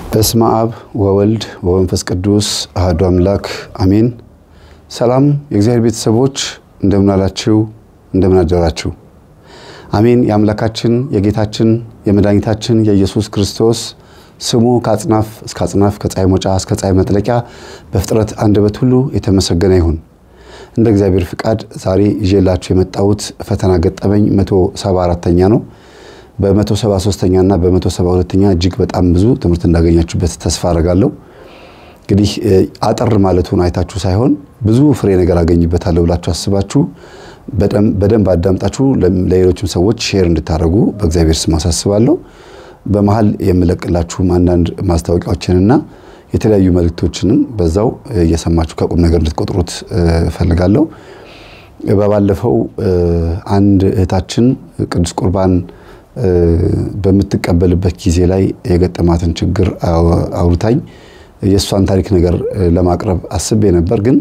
በስመ አብ ወወልድ ወመንፈስ ቅዱስ አሐዱ አምላክ አሜን። ሰላም የእግዚአብሔር ቤተሰቦች እንደምን አላችሁ? እንደምን አደራችሁ? አሜን። የአምላካችን የጌታችን የመድኃኒታችን የኢየሱስ ክርስቶስ ስሙ ከአጽናፍ እስከ አጽናፍ ከፀሐይ መውጫ እስከ ፀሐይ መጥለቂያ በፍጥረት አንደበት ሁሉ የተመሰገነ ይሁን። እንደ እግዚአብሔር ፍቃድ ዛሬ ይዤላችሁ የመጣሁት ፈተና ገጠመኝ 174ኛ ነው። በ173ኛ እና በ172ኛ እጅግ በጣም ብዙ ትምህርት እንዳገኛችሁበት ተስፋ አደርጋለሁ። እንግዲህ አጠር ማለቱን አይታችሁ ሳይሆን ብዙ ፍሬ ነገር አገኝበታለሁ ብላችሁ አስባችሁ በደንብ አዳምጣችሁ ለሌሎችም ሰዎች ሼር እንድታደርጉ በእግዚአብሔር ስም አሳስባለሁ። በመሀል የምለቅላችሁም አንዳንድ ማስታወቂያዎችንና የተለያዩ መልእክቶችንም በዛው እየሰማችሁ ከቁም ነገር እንድትቆጥሩት እፈልጋለሁ። በባለፈው አንድ እህታችን ቅዱስ ቁርባን በምትቀበልበት ጊዜ ላይ የገጠማትን ችግር አውርታኝ የእሷን ታሪክ ነገር ለማቅረብ አስቤ ነበር። ግን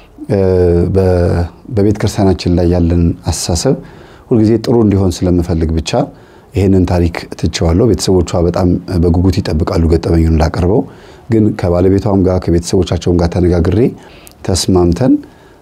በቤተ ክርስቲያናችን ላይ ያለን አስተሳሰብ ሁልጊዜ ጥሩ እንዲሆን ስለምፈልግ ብቻ ይህንን ታሪክ ትቼዋለሁ። ቤተሰቦቿ በጣም በጉጉት ይጠብቃሉ ገጠመኙን እንዳቀርበው። ግን ከባለቤቷም ጋር ከቤተሰቦቻቸውም ጋር ተነጋግሬ ተስማምተን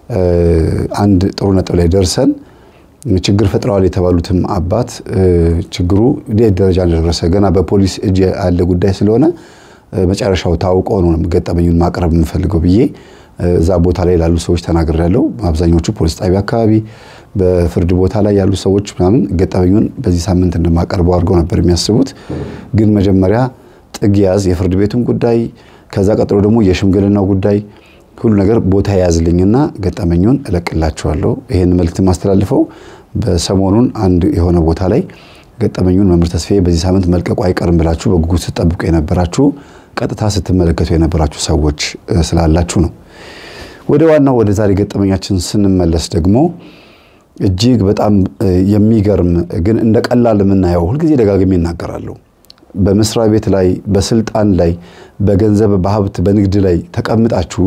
አንድ ጥሩ ነጥብ ላይ ደርሰን ችግር ፈጥረዋል የተባሉትም አባት ችግሩ እንዴት ደረጃ እንደደረሰ ገና በፖሊስ እጅ ያለ ጉዳይ ስለሆነ መጨረሻው ታውቆ ነው ገጠመኙን ማቅረብ የምፈልገው ብዬ እዛ ቦታ ላይ ላሉ ሰዎች ተናግሬያለሁ። አብዛኞቹ ፖሊስ ጣቢያ አካባቢ፣ በፍርድ ቦታ ላይ ያሉ ሰዎች ምናምን ገጠመኙን በዚህ ሳምንት እንደማቀርበው አድርገው ነበር የሚያስቡት። ግን መጀመሪያ ጥግ ያዝ የፍርድ ቤቱን ጉዳይ ከዛ ቀጥሎ ደግሞ የሽምግልናው ጉዳይ ሁሉ ነገር ቦታ የያዝልኝና ገጠመኙን እለቅላችኋለሁ። ይህን መልእክት የማስተላልፈው በሰሞኑን አንድ የሆነ ቦታ ላይ ገጠመኙን መምህር ተስፋዬ በዚህ ሳምንት መልቀቁ አይቀርም ብላችሁ በጉጉት ስትጠብቁ የነበራችሁ ቀጥታ ስትመለከቱ የነበራችሁ ሰዎች ስላላችሁ ነው። ወደ ዋናው ወደ ዛሬ ገጠመኛችን ስንመለስ ደግሞ እጅግ በጣም የሚገርም ግን እንደ ቀላል የምናየው ሁልጊዜ ደጋግሜ ይናገራለሁ። በመስሪያ ቤት ላይ፣ በስልጣን ላይ፣ በገንዘብ በሀብት በንግድ ላይ ተቀምጣችሁ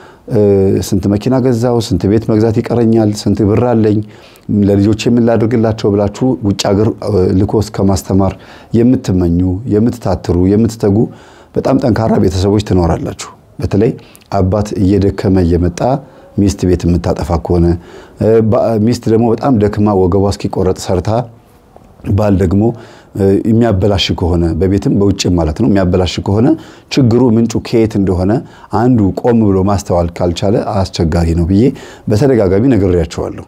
ስንት መኪና ገዛው፣ ስንት ቤት መግዛት ይቀረኛል፣ ስንት ብር አለኝ፣ ለልጆች የምላደርግላቸው ብላችሁ ውጭ ሀገር ልኮ እስከ ማስተማር የምትመኙ የምትታትሩ፣ የምትተጉ በጣም ጠንካራ ቤተሰቦች ትኖራላችሁ። በተለይ አባት እየደከመ እየመጣ ሚስት ቤት የምታጠፋ ከሆነ ሚስት ደግሞ በጣም ደክማ ወገቧ እስኪቆረጥ ሰርታ ባል ደግሞ የሚያበላሽ ከሆነ በቤትም በውጭም ማለት ነው የሚያበላሽ ከሆነ ችግሩ ምንጩ ከየት እንደሆነ አንዱ ቆም ብሎ ማስተዋል ካልቻለ አስቸጋሪ ነው ብዬ በተደጋጋሚ ነግሬያቸዋለሁ።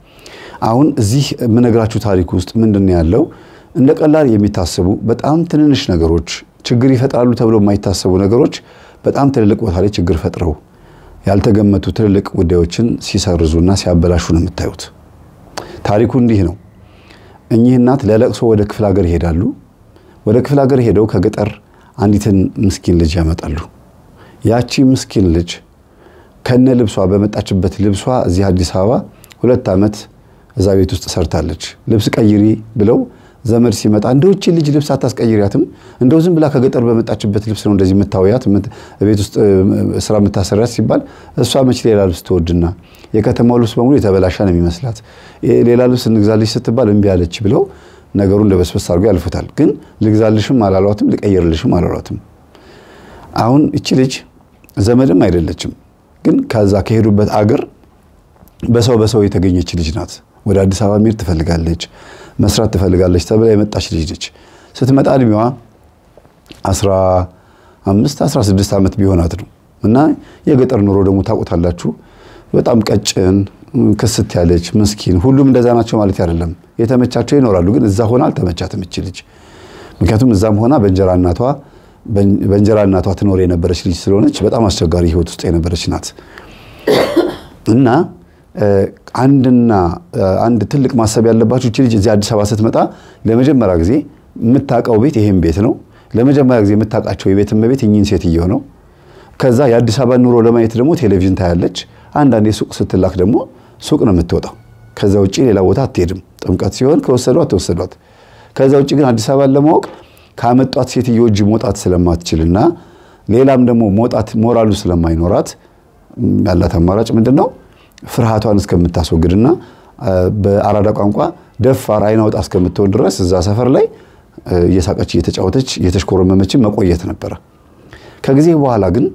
አሁን እዚህ የምነግራችሁ ታሪክ ውስጥ ምንድን ያለው እንደ ቀላል የሚታሰቡ በጣም ትንንሽ ነገሮች ችግር ይፈጥራሉ ተብሎ የማይታሰቡ ነገሮች በጣም ትልልቅ ቦታ ላይ ችግር ፈጥረው ያልተገመቱ ትልልቅ ጉዳዮችን ሲሰርዙና ሲያበላሹ ነው የምታዩት። ታሪኩ እንዲህ ነው። እኚህ እናት ለለቅሶ ወደ ክፍለ ሀገር ይሄዳሉ። ወደ ክፍለ ሀገር ሄደው ከገጠር አንዲትን ምስኪን ልጅ ያመጣሉ። ያቺ ምስኪን ልጅ ከነ ልብሷ በመጣችበት ልብሷ እዚህ አዲስ አበባ ሁለት ዓመት እዛ ቤት ውስጥ ሰርታለች። ልብስ ቀይሪ ብለው ዘመድ ሲመጣ እንደው እቺ ልጅ ልብስ አታስቀይሪያትም? እንደው ዝም ብላ ከገጠር በመጣችበት ልብስ ነው እንደዚህ የምታወያት ቤት ውስጥ ስራ የምታሰሪያት ሲባል እሷ መች ሌላ ልብስ ትወድና የከተማው ልብስ በሙሉ የተበላሸ ነው የሚመስላት። ሌላ ልብስ እንግዛልሽ ስትባል እምቢ አለች ብለው ነገሩ እንደ በስበስ አድርገው ያልፉታል። ግን ልግዛልሽም አላሏትም፣ ልቀይርልሽም አላሏትም። አሁን እቺ ልጅ ዘመድም አይደለችም፣ ግን ከዛ ከሄዱበት አገር በሰው በሰው የተገኘች ልጅ ናት። ወደ አዲስ አበባ መሄድ ትፈልጋለች መስራት ትፈልጋለች ተብላ የመጣች ልጅ ነች። ስትመጣ እድሜዋ 15 16 ዓመት ቢሆናት ነው እና የገጠር ኑሮ ደግሞ ታውቁታላችሁ። በጣም ቀጭን ክስት ያለች ምስኪን፣ ሁሉም እንደዛ ናቸው ማለት አይደለም። የተመቻቸው ይኖራሉ፣ ግን እዛ ሆና አልተመቻትም እች ልጅ። ምክንያቱም እዛም ሆና በእንጀራ እናቷ በእንጀራ እናቷ ትኖር የነበረች ልጅ ስለሆነች በጣም አስቸጋሪ ሕይወት ውስጥ የነበረች ናት እና አንድና አንድ ትልቅ ማሰብ ያለባችሁ እቺ ልጅ እዚህ አዲስ አበባ ስትመጣ ለመጀመሪያ ጊዜ የምታውቀው ቤት ይሄን ቤት ነው። ለመጀመሪያ ጊዜ የምታውቃቸው የቤት እመቤት እኚህን ሴትዮ ነው። ከዛ የአዲስ አበባ ኑሮ ለማየት ደግሞ ቴሌቪዥን ታያለች። አንዳንዴ ሱቅ ስትላክ ደግሞ ሱቅ ነው የምትወጣው። ከዛ ውጭ ሌላ ቦታ አትሄድም። ጥምቀት ሲሆን ከወሰዷት ተወሰዷት። ከዛ ውጭ ግን አዲስ አበባን ለማወቅ ካመጧት ሴትዮ እጅ መውጣት ስለማትችልና ሌላም ደግሞ መውጣት ሞራሉ ስለማይኖራት ያላት አማራጭ ምንድን ነው? ፍርሃቷን እስከምታስወግድና በአራዳ ቋንቋ ደፋር አይን አውጣ እስከምትሆን ድረስ እዛ ሰፈር ላይ እየሳቀች እየተጫወተች እየተሽኮረመመችን መቆየት ነበረ። ከጊዜ በኋላ ግን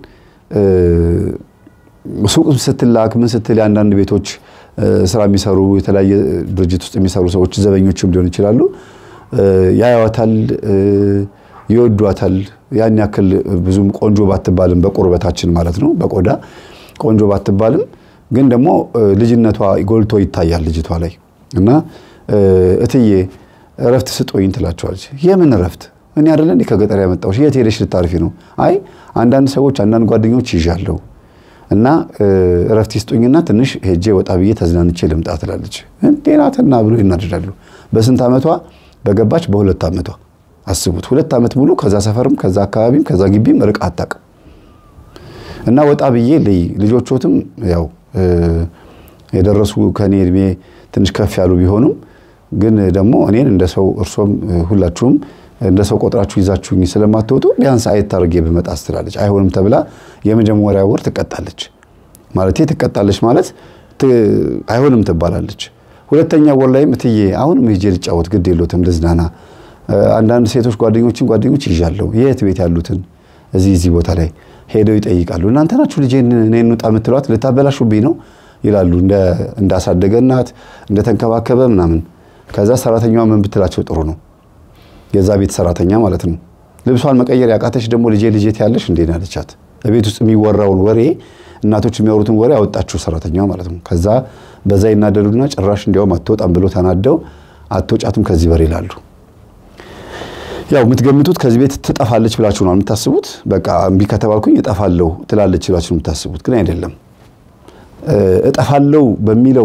ሱቅ ስትላክ ምን ስትል የአንዳንድ ቤቶች ስራ የሚሰሩ የተለያየ ድርጅት ውስጥ የሚሰሩ ሰዎች ዘበኞችም ሊሆኑ ይችላሉ። ያዩዋታል፣ ይወዷታል። ያን ያክል ብዙም ቆንጆ ባትባልም በቁርበታችን ማለት ነው በቆዳ ቆንጆ ባትባልም ግን ደግሞ ልጅነቷ ጎልቶ ይታያል ልጅቷ ላይ እና እትዬ እረፍት ስጦኝ ትላቸዋለች። የምን እረፍት? እኔ አይደለ እንዴ ከገጠር ያመጣሁሽ? የት ሄደሽ ልታርፊ ነው? አይ አንዳንድ ሰዎች አንዳንድ ጓደኞች ይዣለሁ እና እረፍት ይስጡኝና ትንሽ ሄጄ ወጣ ብዬ ተዝናንቼ ልምጣ ትላለች። እንዴ ናትና ብሎ ይናደዳሉ። በስንት ዓመቷ በገባች? በሁለት ዓመቷ አስቡት። ሁለት ዓመት ሙሉ ከዛ ሰፈርም ከዛ አካባቢም ከዛ ግቢም ርቃ አታውቅም። እና ወጣ ብዬ ልይ ልጆቾትም ያው የደረሱ ከኔ እድሜ ትንሽ ከፍ ያሉ ቢሆኑም ግን ደግሞ እኔን እንደ ሰው እርሶም ሁላችሁም እንደ ሰው ቆጥራችሁ ይዛችሁኝ ስለማትወጡ ቢያንስ አየት አድርጌ ብመጣ ስትላለች። አይሆንም ተብላ የመጀመሪያ ወር ትቀጣለች። ማለቴ ትቀጣለች ማለት አይሆንም ትባላለች። ሁለተኛ ወር ላይም እትዬ አሁንም ሄጄ ልጫወት ግድ የሎትም ልዝናና፣ አንዳንድ ሴቶች ጓደኞችን ጓደኞች ይዣለሁ የት ቤት ያሉትን እዚህ እዚህ ቦታ ላይ ሄደው ይጠይቃሉ። እናንተ ናችሁ ልጄን እኔን ውጣ የምትሏት ልታበላሹብኝ ነው ይላሉ። እንዳሳደገ እናት እንደተንከባከበ ምናምን። ከዛ ሰራተኛዋ ምን ብትላቸው ጥሩ ነው? የዛ ቤት ሰራተኛ ማለት ነው። ልብሷን መቀየር ያቃተች ደግሞ ልጄ ልጄ ትያለሽ እንዴ አለቻት። ቤት ውስጥ የሚወራውን ወሬ እናቶች የሚያወሩትን ወሬ አወጣችሁ ሰራተኛዋ ማለት ነው። ከዛ በዛ ይናደዱና ጭራሽ እንዲያውም አትወጣም ብሎ ተናደው አትወጫትም ከዚህ በር ይላሉ። ያው የምትገምቱት ከዚህ ቤት ትጠፋለች ብላችሁ ነው የምታስቡት። በቃ እምቢ ከተባልኩኝ እጠፋለሁ ትላለች ብላችሁ ነው የምታስቡት፣ ግን አይደለም። እጠፋለሁ በሚለው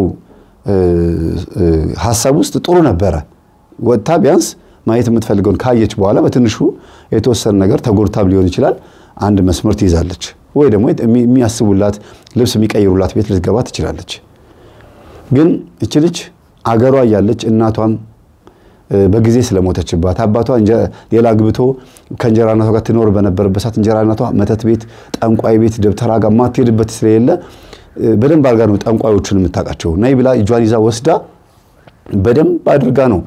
ሀሳብ ውስጥ ጥሩ ነበረ። ወጥታ ቢያንስ ማየት የምትፈልገውን ካየች በኋላ በትንሹ የተወሰነ ነገር ተጎድታም ሊሆን ይችላል አንድ መስመር ትይዛለች፣ ወይ ደግሞ የሚያስቡላት ልብስ የሚቀይሩላት ቤት ልትገባ ትችላለች። ግን እች ልጅ አገሯ እያለች እናቷም በጊዜ ስለሞተችባት አባቷ ሌላ ግብቶ ከእንጀራ እናቷ ጋር ትኖር በነበረበት ሰዓት እንጀራ እናቷ መተት ቤት፣ ጠንቋይ ቤት፣ ደብተራ ጋር ማትሄድበት ስለሌለ በደንብ አድርጋ ነው ጠንቋዮቹን የምታውቃቸው። ናይ ብላ እጇን ይዛ ወስዳ በደንብ አድርጋ ነው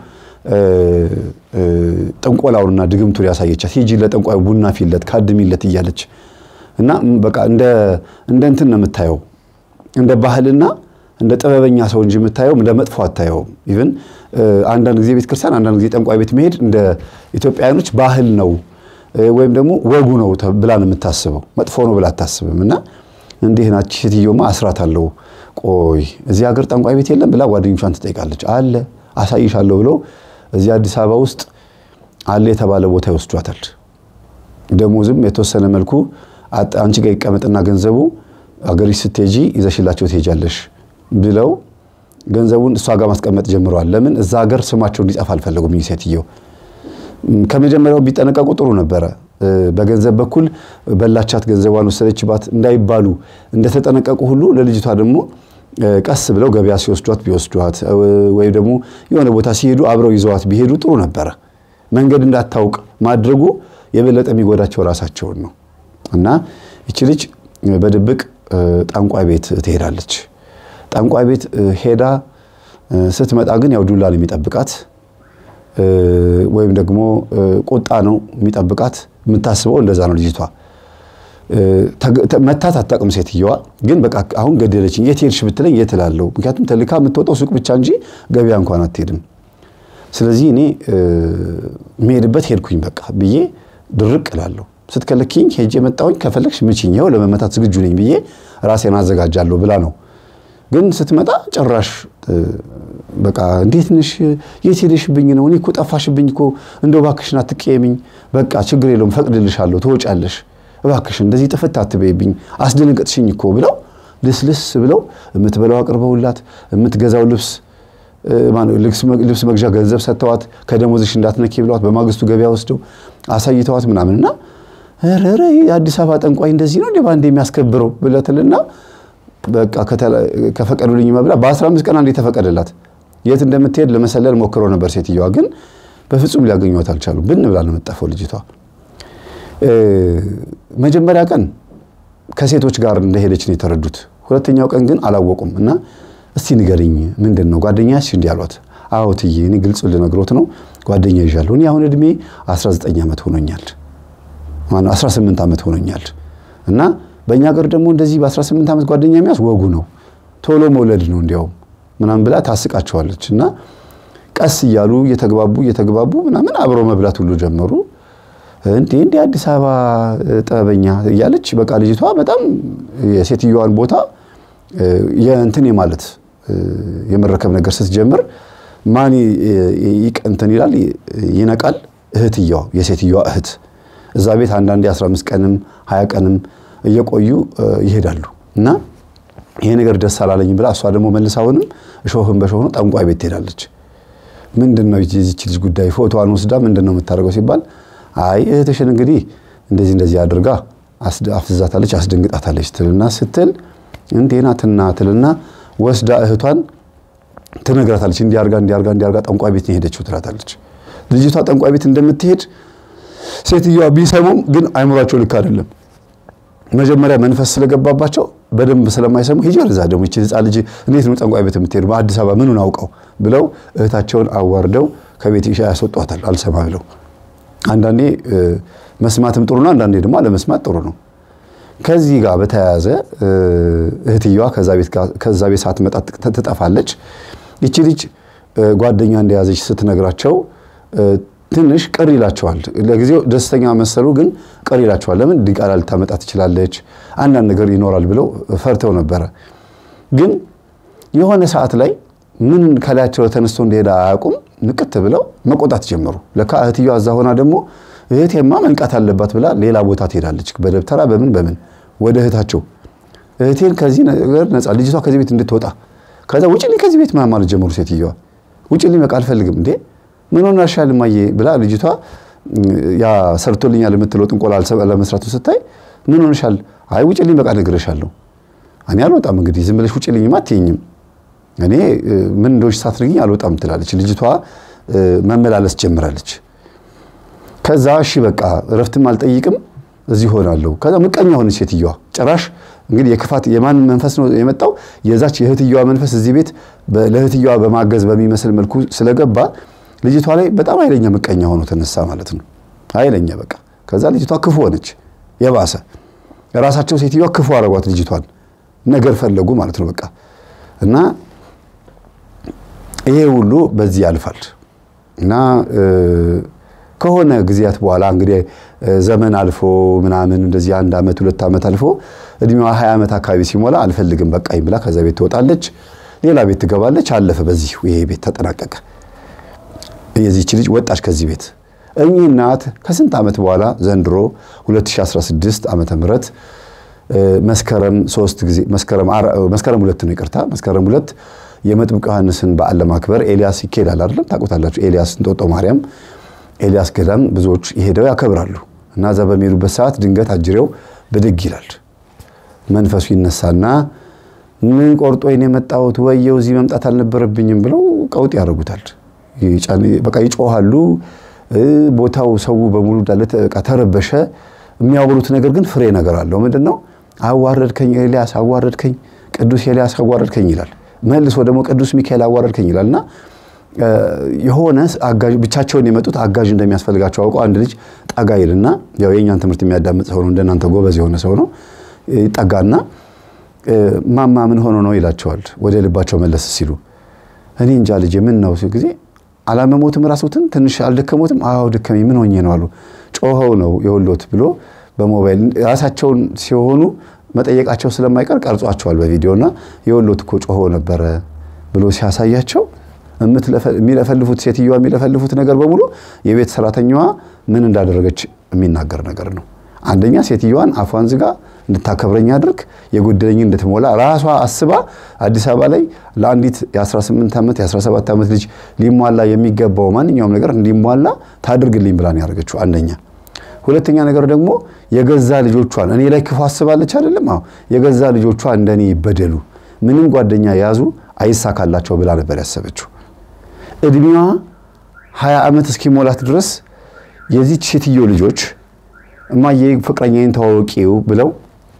ጥንቆላውንና ድግምቱን ያሳየቻት። ሂጂ ለጠንቋዩ ቡና ፊለት ካድሚለት እያለች እና በቃ እንደ እንትን ነው የምታየው እንደ ባህልና እንደ ጥበበኛ ሰው እንጂ የምታየው እንደ መጥፎ አታየውም። ኢቭን አንዳንድ ጊዜ ቤተ ክርስቲያን፣ አንዳንድ ጊዜ ጠንቋይ ቤት መሄድ እንደ ኢትዮጵያውያኖች ባህል ነው ወይም ደግሞ ወጉ ነው ብላ ነው የምታስበው። መጥፎ ነው ብላ አታስብም። እና እንዲህ ናች ሴትዮማ አስራት አለው። ቆይ እዚህ ሀገር ጠንቋይ ቤት የለም ብላ ጓደኞቿን ትጠይቃለች። አለ አሳይሻለሁ ብለው እዚህ አዲስ አበባ ውስጥ አለ የተባለ ቦታ ይወስዷታል። ደሞዝም የተወሰነ መልኩ አንቺ ጋር ይቀመጥና ገንዘቡ አገሪሽ ስትሄጂ ይዘሽላቸው ትሄጃለሽ ብለው ገንዘቡን እሷ ጋር ማስቀመጥ ጀምረዋል። ለምን እዛ ሀገር ስማቸው እንዲጠፋ አልፈለጉም። ይህ ሴትየው ከመጀመሪያው ቢጠነቀቁ ጥሩ ነበረ። በገንዘብ በኩል በላቻት፣ ገንዘቧን ወሰደችባት እንዳይባሉ እንደተጠነቀቁ ሁሉ ለልጅቷ ደግሞ ቀስ ብለው ገበያ ሲወስዷት ቢወስዷት ወይም ደግሞ የሆነ ቦታ ሲሄዱ አብረው ይዘዋት ቢሄዱ ጥሩ ነበረ። መንገድ እንዳታውቅ ማድረጉ የበለጠ የሚጎዳቸው ራሳቸውን ነው። እና ይቺ ልጅ በድብቅ ጠንቋይ ቤት ትሄዳለች። ጠንቋይ ቤት ሄዳ ስትመጣ ግን ያው ዱላ ነው የሚጠብቃት፣ ወይም ደግሞ ቁጣ ነው የሚጠብቃት። የምታስበው እንደዛ ነው ልጅቷ። መታት አታውቅም ሴትየዋ። ግን በቃ አሁን ገደለችኝ፣ የት ሄድሽ ብትለኝ የት እላለሁ? ምክንያቱም ተልካ የምትወጣው ሱቅ ብቻ እንጂ ገበያ እንኳን አትሄድም። ስለዚህ እኔ የምሄድበት ሄድኩኝ በቃ ብዬ ድርቅ እላለሁ። ስትከለኪኝ ሄጄ መጣሁኝ፣ ከፈለግሽ ምችኝ፣ ይኸው ለመመታት ዝግጁ ነኝ ብዬ ራሴን አዘጋጃለሁ ብላ ነው። ግን ስትመጣ ጭራሽ በቃ እንዴት ነሽ? የት ሄደሽብኝ ነው? እኔ እኮ ጠፋሽብኝ እኮ እንደው እባክሽን አትቀየሚኝ። በቃ ችግር የለውም ፈቅድልሻለሁ፣ ትወጫለሽ እባክሽን እንደዚህ ጥፍት አትበይብኝ፣ አስደነገጥሽኝ እኮ ብለው ልስልስ ብለው የምትበላው አቅርበውላት የምትገዛው ልብስ ልብስ መግዣ ገንዘብ ሰጥተዋት ከደሞዝሽ እንዳትነኪ ብለዋት በማግስቱ ገበያ ወስደው አሳይተዋት ምናምንና ኧረ የአዲስ አበባ ጠንቋይ እንደዚህ ነው እንደ ባንዴ የሚያስከብረው ብለትልና በቃ ከፈቀዱልኝ መብላ በ15 ቀን አንዴ ተፈቀደላት። የት እንደምትሄድ ለመሰለል ሞክረው ነበር። ሴትዮዋ ግን በፍጹም ሊያገኟት አልቻሉ። ብን ብላ ነው የምጠፋው ልጅቷ። መጀመሪያ ቀን ከሴቶች ጋር እንደሄደች ነው የተረዱት። ሁለተኛው ቀን ግን አላወቁም እና እስቲ ንገሪኝ ምንድን ነው ጓደኛሽ እንዲህ አሏት። አዎ እትዬ እኔ ግልጽ ልነግሮት ነው ጓደኛ ይዣለሁ። እኔ አሁን እድሜ 19 ዓመት ሆኖኛል ማነው 18 ዓመት ሆኖኛል እና በእኛ ሀገር ደግሞ እንደዚህ በ18 ዓመት ጓደኛ የሚያዝ ወጉ ነው፣ ቶሎ መውለድ ነው እንዲያውም ምናምን ብላ ታስቃቸዋለች። እና ቀስ እያሉ እየተግባቡ እየተግባቡ ምናምን አብረው መብላት ሁሉ ጀመሩ። እንዴ እንዴ አዲስ አበባ ጥበበኛ እያለች በቃ ልጅቷ በጣም የሴትዮዋን ቦታ የእንትን ማለት የመረከብ ነገር ስትጀምር ማን እንትን ይላል ይነቃል? እህትየዋ የሴትዮዋ እህት እዛ ቤት አንዳንዴ 15 ቀንም 20 ቀንም እየቆዩ ይሄዳሉ እና ይሄ ነገር ደስ አላለኝ ብላ እሷ ደግሞ መልስ አሁንም እሾህን በሾህ ነው ጠንቋይ ቤት ትሄዳለች። ምንድን ነው የዚች ልጅ ጉዳይ? ፎቶዋን ወስዳ ምንድን ነው የምታደርገው ሲባል አይ እህትሽን እንግዲህ እንደዚህ እንደዚህ አድርጋ አፍዝዛታለች፣ አስደንግጣታለች ትልና ስትል እንዴ ናትና ትልና ወስዳ እህቷን ትነግራታለች። እንዲያርጋ እንዲያርጋ እንዲያርጋ ጠንቋይ ቤት የሄደችው ትላታለች። ልጅቷ ጠንቋይ ቤት እንደምትሄድ ሴትዮዋ ቢሰሙም ግን አይምሯቸው ልክ አይደለም። መጀመሪያ መንፈስ ስለገባባቸው በደንብ ስለማይሰሙ ሂጂ ወደዛ ደግሞ ይቺ ህፃን ልጅ እንዴት ነው ጠንቋይ ቤት የምትሄድ በአዲስ አበባ ምኑን አውቀው ብለው እህታቸውን አዋርደው ከቤት ይሻ ያስወጧታል። አልሰማ ብለው አንዳንዴ መስማትም ጥሩ ነው፣ አንዳንዴ ደግሞ አለመስማት ጥሩ ነው። ከዚህ ጋር በተያያዘ እህትየዋ ከዛ ቤት ሳትመጣ ትጠፋለች። ይቺ ልጅ ጓደኛ እንደያዘች ስትነግራቸው ትንሽ ቅር ይላቸዋል። ለጊዜው ደስተኛ መሰሉ፣ ግን ቅር ይላቸዋል። ለምን ዲቃላ ልታመጣ ትችላለች፣ አንዳንድ ነገር ይኖራል ብለው ፈርተው ነበረ። ግን የሆነ ሰዓት ላይ ምን ከላያቸው ተነስቶ እንደሄደ አያውቁም። ንቅት ብለው መቆጣት ጀመሩ። ለካ እህትየዋ እዛ ሆና ደግሞ እህቴማ መንቃት አለባት ብላ ሌላ ቦታ ትሄዳለች። በደብተራ በምን በምን ወደ እህታቸው እህቴን ከዚህ ነገር ነፃ ልጅቷ ከዚህ ቤት እንድትወጣ ከዛ ውጭልኝ ከዚህ ቤት ማለት ጀመሩ። ሴትዮዋ ውጭልኝ በቃ አልፈልግም እንዴ ምን ሆናሻል እማዬ ብላ ልጅቷ ያ ሰርቶልኛል የምትለው ጥንቆላ ለመስራቱ ስታይ ምን ሆነሻል? አይ ውጭልኝ በቃ ነግሬሻለሁ። እኔ አልወጣም እንግዲህ ዝም ብለሽ ውጭልኝማ አትይኝም። እኔ ምን እንደሆንሽ ሳትነግሪኝ አልወጣም ትላለች። ልጅቷ መመላለስ ጀምራለች። ከዛ እሺ በቃ እረፍትም አልጠይቅም እዚህ ሆናለሁ። ከዛ ምቀኛ ሆነች ሴትዮዋ። ጭራሽ እንግዲህ የክፋት የማን መንፈስ ነው የመጣው? የዛች የእህትየዋ መንፈስ እዚህ ቤት ለእህትየዋ በማገዝ በሚመስል መልኩ ስለገባ ልጅቷ ላይ በጣም ኃይለኛ ምቀኛ ሆኖ ተነሳ ማለት ነው። ኃይለኛ በቃ ከዛ ልጅቷ ክፉ ሆነች። የባሰ ራሳቸው ሴትዮዋ ክፉ አረጓት ልጅቷን ነገር ፈለጉ ማለት ነው በቃ እና ይሄ ሁሉ በዚህ ያልፋል እና ከሆነ ጊዜያት በኋላ እንግዲህ ዘመን አልፎ ምናምን እንደዚህ አንድ ዓመት ሁለት ዓመት አልፎ እድሜዋ ሀያ ዓመት አካባቢ ሲሞላ አልፈልግም በቃኝ ብላ ከዛ ቤት ትወጣለች። ሌላ ቤት ትገባለች። አለፈ። በዚህ ይሄ ቤት ተጠናቀቀ። የዚች ልጅ ወጣች ከዚህ ቤት። እኚህ እናት ከስንት ዓመት በኋላ ዘንድሮ 2016 ዓመተ ምህረት መስከረም ሶስት ጊዜ መስከረም ሁለት ነው ይቅርታ፣ መስከረም ሁለት የመጥምቅ ዮሐንስን በዓል ለማክበር ኤልያስ ይኬዳል አይደለም? ታውቁታላችሁ። ኤልያስ እንጦጦ ማርያም ኤልያስ ገዳም ብዙዎች ይሄደው ያከብራሉ። እና እዛ በሚሄዱበት ሰዓት ድንገት አጅሬው ብድግ ይላል። መንፈሱ ይነሳና ምን ቆርጦኝ የመጣሁት ወየው እዚህ መምጣት አልነበረብኝም ብለው ቀውጥ ያደርጉታል። በቃ ይጮሃሉ። ቦታው ሰው በሙሉ እንዳለ ተረበሸ። የሚያወሩት ነገር ግን ፍሬ ነገር አለው። ምንድን ነው? አዋረድከኝ ኤልያስ፣ አዋረድከኝ ቅዱስ ኤልያስ፣ አዋረድከኝ ይላል። መልሶ ደግሞ ቅዱስ ሚካኤል አዋረድከኝ ይላልና የሆነ አጋዥ ብቻቸውን የመጡት አጋዥ እንደሚያስፈልጋቸው አውቀው አንድ ልጅ ጠጋ ይልና ያው የእኛን ትምህርት የሚያዳምጥ ሰው ነው፣ እንደናንተ ጎበዝ የሆነ ሰው ነው። ይጠጋና ማማ ምን ሆኖ ነው ይላቸዋል። ወደ ልባቸው መለስ ሲሉ እኔ እንጃ ልጄ ምን ነው ሲሉ ጊዜ አላመሞትም፣ ራሶትን ትንሽ አልደከሞትም? አዎ ደከመኝ። ምን ሆኜ ነው አሉ። ጮኸው ነው የወሎት ብሎ በሞባይል ራሳቸውን ሲሆኑ መጠየቃቸው ስለማይቀር ቀርጿቸዋል በቪዲዮና የወሎት እኮ ጮኸው ነበረ ብሎ ሲያሳያቸው የሚለፈልፉት ሴትዮዋ የሚለፈልፉት ነገር በሙሉ የቤት ሰራተኛዋ ምን እንዳደረገች የሚናገር ነገር ነው። አንደኛ ሴትዮዋን አፏን ዝጋ እንድታከብረኝ አድርግ፣ የጎደለኝ እንድትሞላ ራሷ አስባ አዲስ አበባ ላይ ለአንዲት የ18 ዓመት የ17 ዓመት ልጅ ሊሟላ የሚገባው ማንኛውም ነገር እንዲሟላ ታድርግልኝ ብላ ነው ያደረገችው። አንደኛ። ሁለተኛ ነገር ደግሞ የገዛ ልጆቿን እኔ ላይ ክፉ አስባለች አይደለም። አዎ የገዛ ልጆቿ እንደኔ ይበደሉ፣ ምንም ጓደኛ የያዙ አይሳካላቸው ብላ ነበር ያሰበችው። እድሜዋ 20 ዓመት እስኪሞላት ድረስ የዚች ሴትዮ ልጆች እማዬ ፍቅረኛዬን ተዋወቂው ብለው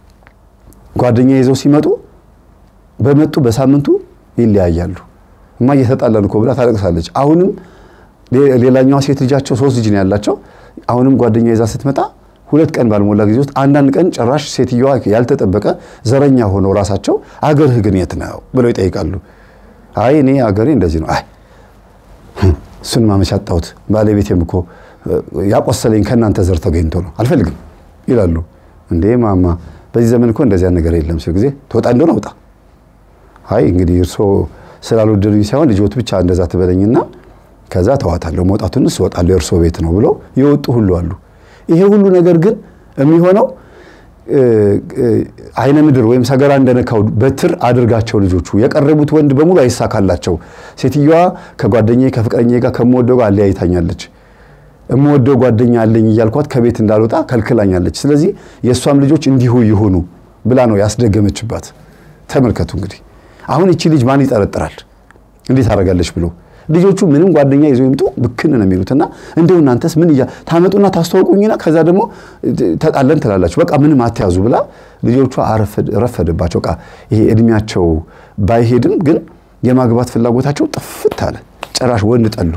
ጓደኛ ይዘው ሲመጡ በመጡ በሳምንቱ ይለያያሉ። እማዬ ተጣላን እኮ ብላ ታለቅሳለች። አሁንም ሌላኛዋ ሴት ልጃቸው ሶስት ልጅ ነው ያላቸው። አሁንም ጓደኛ ይዛ ስትመጣ ሁለት ቀን ባልሞላ ጊዜ ውስጥ አንዳንድ ቀን ጭራሽ ሴትዮዋ ያልተጠበቀ ዘረኛ ሆነው ራሳቸው አገርህ ግን የት ነው ብለው ይጠይቃሉ። አይ እኔ አገሬ እንደዚህ ነው። አይ እሱን ማመቻ አጣሁት፣ ባለቤቴም እኮ ያቆሰለኝ ከእናንተ ዘር ተገኝቶ ነው አልፈልግም ይላሉ። እንዴ ማማ በዚህ ዘመን እኮ እንደዚያ ነገር የለም ሲል ጊዜ ትወጣ እንደሆነ ውጣ። አይ እንግዲህ እርስዎ ስላልወደዱኝ ሳይሆን ልጆት ብቻ እንደዛ ትበለኝና ከዛ ተዋታለሁ፣ መውጣቱንስ እወጣለሁ የእርስዎ ቤት ነው ብለው የወጡ ሁሉ አሉ። ይሄ ሁሉ ነገር ግን የሚሆነው አይነ ምድር ወይም ሰገራ እንደነካው በትር አድርጋቸው ልጆቹ የቀረቡት ወንድ በሙሉ አይሳካላቸው። ሴትዮዋ ከጓደኛዬ ከፍቅረኛዬ ጋር ከምወደው ጋር አለያይታኛለች። የምወደው ጓደኛ አለኝ እያልኳት ከቤት እንዳልወጣ ከልክላኛለች። ስለዚህ የእሷም ልጆች እንዲሁ ይሁኑ ብላ ነው ያስደገመችባት። ተመልከቱ እንግዲህ አሁን እቺ ልጅ ማን ይጠረጥራል? እንዴት አደርጋለች ብሎ ልጆቹ ምንም ጓደኛ ይዘው ይምጡ ብክን ነው የሚሉትና እንደው እናንተስ ምን እያ ታመጡና ታስተዋውቁኝና ከዛ ደግሞ ተጣለን ትላላችሁ። በቃ ምንም አትያዙ ብላ ልጆቿ ረፈደባቸው። በቃ ይሄ እድሜያቸው ባይሄድም ግን የማግባት ፍላጎታቸው ጥፍት አለ። ጭራሽ ወንድ ጠሉ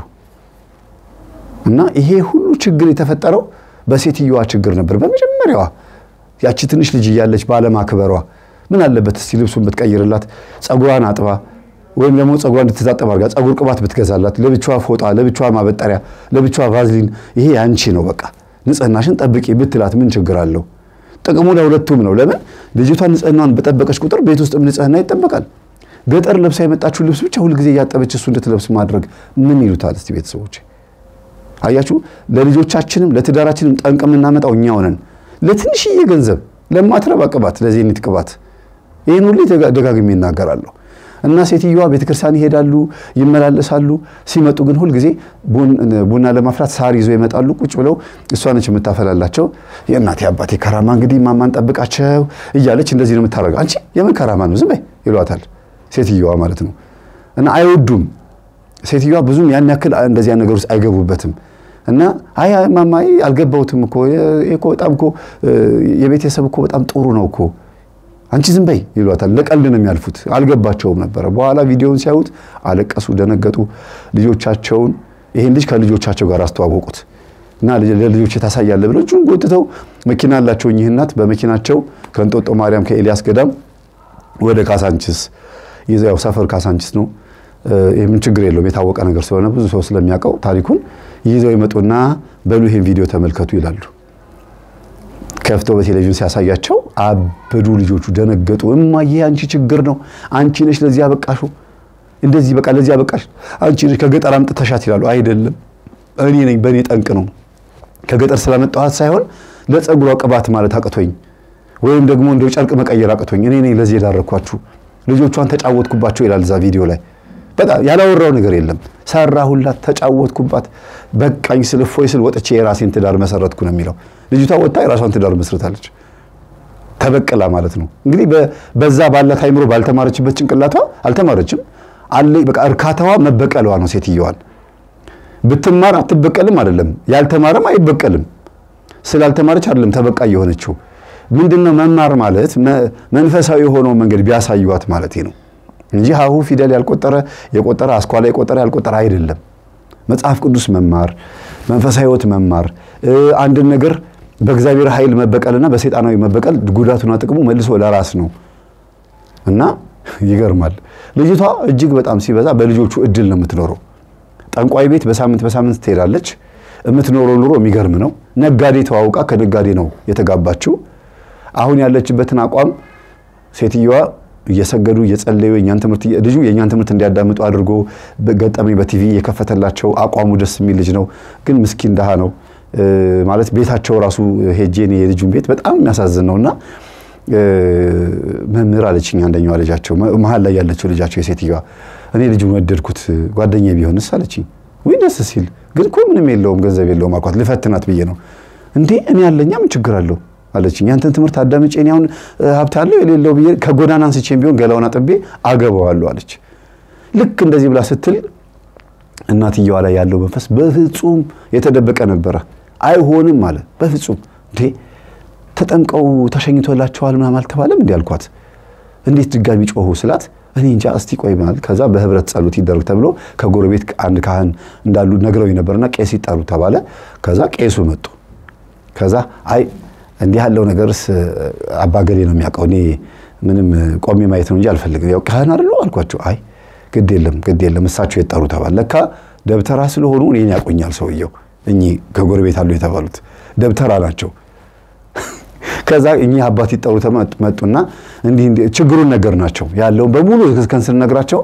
እና ይሄ ሁሉ ችግር የተፈጠረው በሴትዮዋ ችግር ነበር። በመጀመሪያዋ ያቺ ትንሽ ልጅ እያለች ባለማክበሯ ምን አለበት እስቲ ልብሱን ብትቀይርላት፣ ጸጉሯን አጥባ ወይም ደግሞ ጸጉሯን እንድትታጠብ አድርጋ ጸጉር ቅባት ብትገዛላት፣ ለብቻዋ ፎጣ፣ ለብቻዋ ማበጠሪያ፣ ለብቻዋ ቫዝሊን፣ ይሄ ያንቺ ነው በቃ ንጽህናሽን ጠብቂ ብትላት ምን ችግር አለው? ጥቅሙ ለሁለቱም ነው። ለምን ልጅቷ ንጽህናዋን በጠበቀች ቁጥር ቤት ውስጥም ንጽህና ይጠበቃል። ገጠር ለብሳ የመጣችው ልብስ ብቻ ሁልጊዜ እያጠበች እሱ እንድትለብስ ማድረግ ምን ይሉታል? እስቲ ቤተሰቦች አያችሁ፣ ለልጆቻችንም ለትዳራችንም ጠንቅ የምናመጣው እኛው ነን። ለትንሽዬ ገንዘብ ለማትረባ ቅባት፣ ለዜኒት ቅባት ይህን ሁሉ ደጋግሜ ይናገራለሁ። እና ሴትዮዋ ቤተክርስቲያን ይሄዳሉ፣ ይመላለሳሉ። ሲመጡ ግን ሁልጊዜ ቡና ለማፍላት ሳር ይዘው ይመጣሉ። ቁጭ ብለው እሷ ነች የምታፈላላቸው። የእናቴ አባቴ ከራማ እንግዲህ ማማን ጠብቃቸው እያለች እንደዚህ ነው የምታደርገው። አንቺ የምን ከራማ ነው ዝም በይ ይሏታል፣ ሴትዮዋ ማለት ነው። እና አይወዱም። ሴትዮዋ ብዙም ያን ያክል እንደዚያ ነገር ውስጥ አይገቡበትም። እና አይ ማማ አልገባሁትም እኮ እኮ በጣም እኮ የቤተሰብ እኮ በጣም ጥሩ ነው እኮ አንቺ ዝም በይ ይሏታል። ለቀልድ ነው የሚያልፉት። አልገባቸውም ነበረ። በኋላ ቪዲዮውን ሲያዩት አለቀሱ፣ ደነገጡ። ልጆቻቸውን ይሄን ልጅ ከልጆቻቸው ጋር አስተዋወቁት እና ለልጆች ታሳያለ ብለው እጁን ጎትተው መኪና አላቸው እኚህ እናት በመኪናቸው ከእንጦጦ ማርያም ከኤልያስ ገዳም ወደ ካሳንችስ ይዘው ያው ሰፈር ካሳንችስ ነው። የምን ችግር የለውም የታወቀ ነገር ስለሆነ ብዙ ሰው ስለሚያውቀው ታሪኩን ይዘው ይመጡና በሉ ይሄን ቪዲዮ ተመልከቱ ይላሉ። ከፍተው በቴሌቪዥን ሲያሳያቸው አበዱ። ልጆቹ ደነገጡ። እማዬ አንቺ ችግር ነው፣ አንቺ ነሽ ለዚህ ያበቃሽው፣ እንደዚህ በቃ ለዚህ ያበቃሽ አንቺ ነሽ፣ ከገጠር አምጥተሻት ይላሉ። አይደለም እኔ ነኝ፣ በእኔ ጠንቅ ነው። ከገጠር ስላመጣኋት ሳይሆን ለጸጉሯ ቅባት ማለት አቅቶኝ ወይም ደግሞ እንደው ጨርቅ መቀየር አቅቶኝ እኔ ነኝ ለዚህ የዳረኳችሁ። ልጆቿን ተጫወትኩባቸው ይላል እዛ ቪዲዮ ላይ። በጣም ያላወራው ነገር የለም። ሰራሁላት፣ ተጫወትኩባት፣ በቃኝ ስል እፎይ ስል ወጥቼ የራሴን ትዳር መሰረትኩ ነው የሚለው። ልጅቷ ወጥታ የራሷን ትዳር መስርታለች። ተበቅላ ማለት ነው እንግዲህ በዛ ባላት አይምሮ ባልተማረችበት ጭንቅላቷ አልተማረችም አለ በቃ እርካታዋ መበቀሏ ነው። ሴትየዋን ብትማር አትበቀልም አይደለም፣ ያልተማረም አይበቀልም። ስላልተማረች አይደለም ተበቃ የሆነችው። ምንድነው መማር ማለት መንፈሳዊ የሆነው መንገድ ቢያሳዩዋት ማለት ነው እንጂ ሀሁ ፊደል ያልቆጠረ የቆጠረ አስኳላ የቆጠረ ያልቆጠረ አይደለም። መጽሐፍ ቅዱስ መማር፣ መንፈሳዊ ሕይወት መማር፣ አንድን ነገር በእግዚአብሔር ኃይል መበቀልና በሰይጣናዊ መበቀል ጉዳቱና ጥቅሙ መልሶ ለራስ ነው እና ይገርማል። ልጅቷ እጅግ በጣም ሲበዛ በልጆቹ እድል ነው የምትኖረው። ጠንቋይ ቤት በሳምንት በሳምንት ትሄዳለች። የምትኖረው ኑሮ የሚገርም ነው። ነጋዴ ተዋውቃ ከነጋዴ ነው የተጋባችው። አሁን ያለችበትን አቋም ሴትየዋ እየሰገዱ እየጸለዩ የኛን ትምህርት ልጁ የኛን ትምህርት እንዲያዳምጡ አድርጎ ገጠመኝ በቲቪ የከፈተላቸው አቋሙ ደስ የሚል ልጅ ነው። ግን ምስኪን ድሃ ነው ማለት ቤታቸው ራሱ ሄጄ እኔ የልጁን ቤት በጣም የሚያሳዝን ነውና መምህር አለችኝ አንደኛዋ ልጃቸው መሀል ላይ ያለችው ልጃቸው የሴትዮዋ እኔ ልጁን ወደድኩት ጓደኛ ቢሆንስ አለችኝ። ወይ ደስ ሲል ግን እኮ ምንም የለውም ገንዘብ የለውም አልኳት። ልፈትናት ብዬ ነው እንዴ እኔ ያለኛ ምን ችግር አለው አለችኝ። ያንተን ትምህርት አዳምጬ እኔ አሁን ሀብት አለው የሌለው ብዬ ከጎዳና አንስቼም ቢሆን ገላውን አጥቤ አገባዋለሁ አለች። ልክ እንደዚህ ብላ ስትል እናትየዋ ላይ ያለው መንፈስ በፍጹም የተደበቀ ነበረ። አይሆንም አለ በፍጹም እንዴ ተጠምቀው ተሸኝቶላቸዋል ምናምን አልተባለም እንዲ አልኳት። እንዴት ድጋሚ ጮሁ ስላት እኔ እንጃ እስቲ ቆይ ማለት ከዛ በህብረት ጸሎት ይደረግ ተብሎ ከጎረቤት አንድ ካህን እንዳሉ ነግረው ነበርና ቄስ ይጠሩ ተባለ። ከዛ ቄሱ መጡ። ከዛ አይ እንዲህ ያለው ነገርስ አባገሌ ነው የሚያውቀው፣ እኔ ምንም ቆሜ ማየት ነው እንጂ አልፈልግም። ያው ካህን አይደለሁ አልኳቸው። አይ ግድ የለም ግድ የለም እሳቸው የጠሩ ተባለ። ለካ ደብተራ ስለሆኑ እኔን ያቆኛል ሰውየው። እኚህ ከጎረቤት አሉ የተባሉት ደብተራ ናቸው። ከዛ እኚህ አባት ይጠሩ መጡና እንዲህ እንዲህ ችግሩን ነገር ናቸው ያለውን በሙሉ እስከን ስንነግራቸው